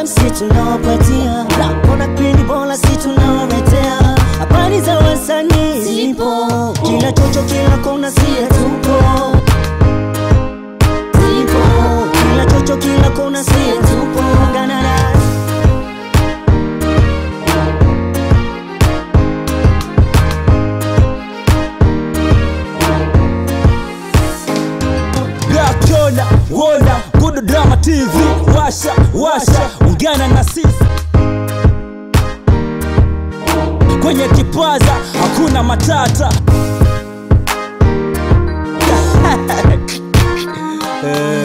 si tunawapatia nakona pindi bora si tunawaletea habari za wasanii zipo kila chocho kila kona sie tupo zipo kila chocho kila kona sie tupo ungana nasi Black Yoda, Woda, Good Drama TV, washa washa, ungana na sisi kwenye kipaza, hakuna matata. Eh.